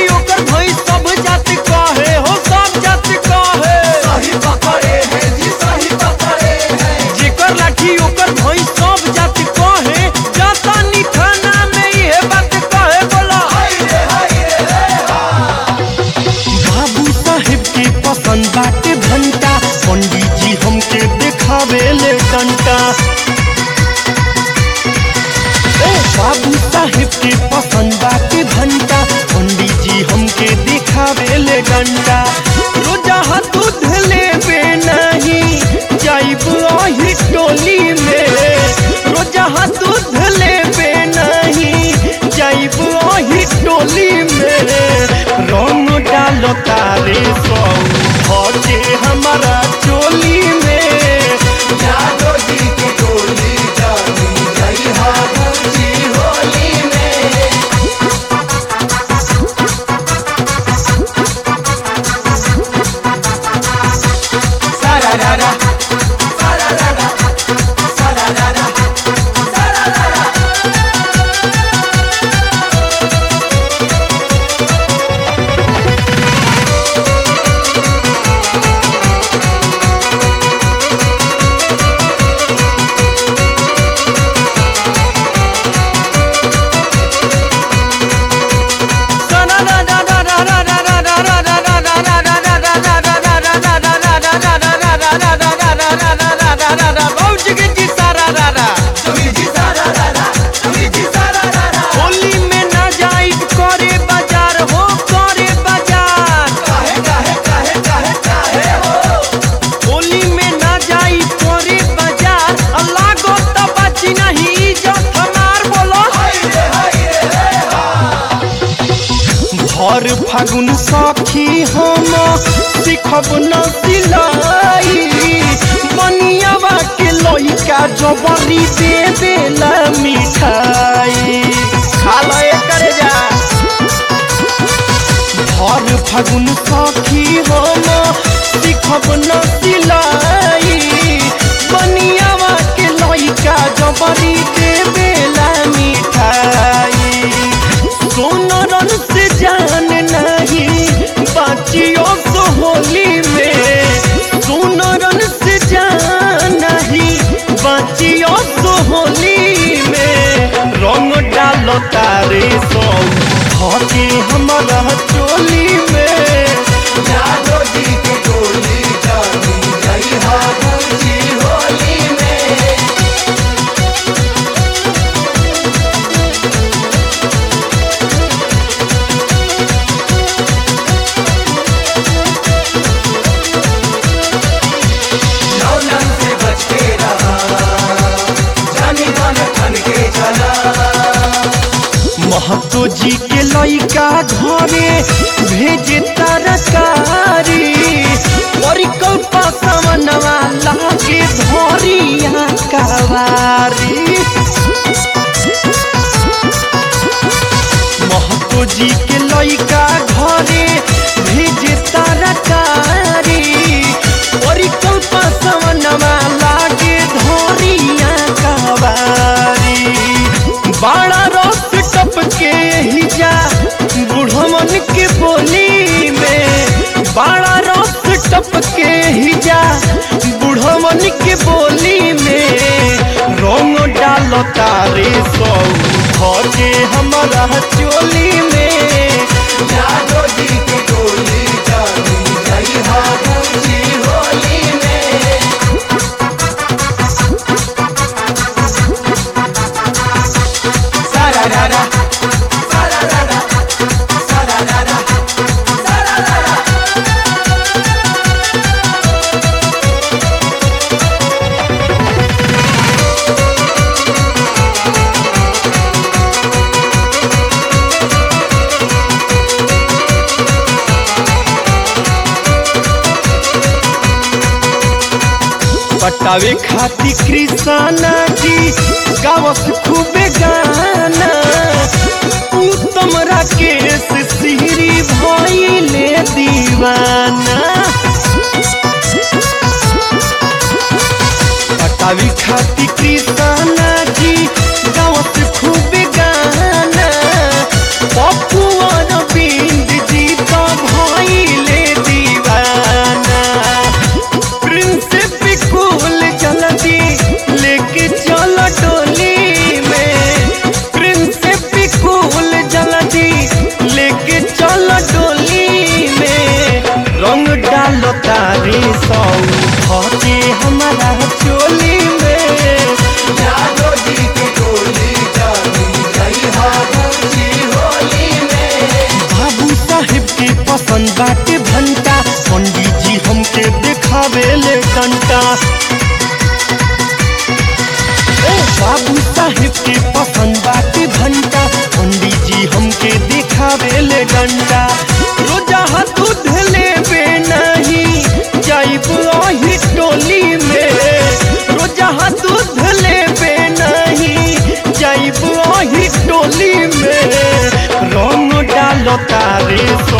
लाठी ओकर भई सब जात कहे हो सब जात कहे सही पकड़े हैं जी सही पकड़े हैं जेकर लाठी ओकर भई सब जात कहे जाता नी थाना में इहे बात कहे बोला हाय रे हाय रे रे बाबू साहेब के पसंद बाटे घंटा पंडित जी हमके देखावे ले डंटा ए बाबू साहेब के पसंद बाटे घंटा पंडित जी हमके देखावे ले डंटा रोजा हाथ दूध लेबे नहीं जाइब आही टोली में रोजा हाथ दूध लेबे नहीं जाइब आही टोली में रंग डालो तारे सौ भजे हमारा चोली में जादो जी की टोली जानी गई हाबूजी होली में सारा रारा सारा रारा सारा रारा सारा रारा तुमी जी सारा रारा तुमी जी सारा रारा होली में ना जाइब करे बाजार हो करे बाजार काहे काहे काहे काहे काहे हो होली में ना जाइब करे बाजार अल्लाह गो तबाची नहीं इज्जत हमार बोलो हाय रे हाय रे भर फागुन साखी हम सिखब न सिलाई बनियावा के लइका जबरी दे देला मिठाई खा लो एकर जा भर फागुन साखी हम सिखब न सिलाई बनियावा के लइका जबरी दे देला मिठाई सोनरन से जान नहीं बाचियो तो होली में सोनरन से जान नहीं बाचियो तो होली में रंग डालो तारे सौ हके हमारा चोली में जादो जी की टोली जानी गई हाबूजी होली में लौलन से बच के रहा जानी मन ठन के चला महतो जी के लइका घरे भेजे तरकारी परिकल्पा समनवा लागे धरिया कवारी महतो जी के लइका घरे भेजे तरकारी परिकल्पा समनवा लागे धरिया कवारी बाड़ा रस टपके ही जा बुढ़मन के बोली में बाड़ा रस टपके ही जा बुढ़मन के बोली में रंग डालो तारे सौ भजे हमारा चोली में जादो जी की टोली जानी गई हाबूजी होली में सारा रारा सारा रारा सारा रारा सारा रारा पटावे खाती कृष्णा जी गावस खूबे गाना उत्तम राकेश सिहरी भइले दीवाना पटावे खाती कृष्णा जी गावस खूबे गाना पप्पू और बिंद पसंद बाटे भंटा पंडित जी हमके देखावे ले डंटा ए बाबू साहेब के पसंद बाटे भंटा पंडित जी हमके देखावे ले डंटा रोजा हाथ दूध लेबे नहीं जाइब ओही टोली में रोजा हाथ दूध लेबे नहीं जाइब ओही टोली में रंग डालो तारे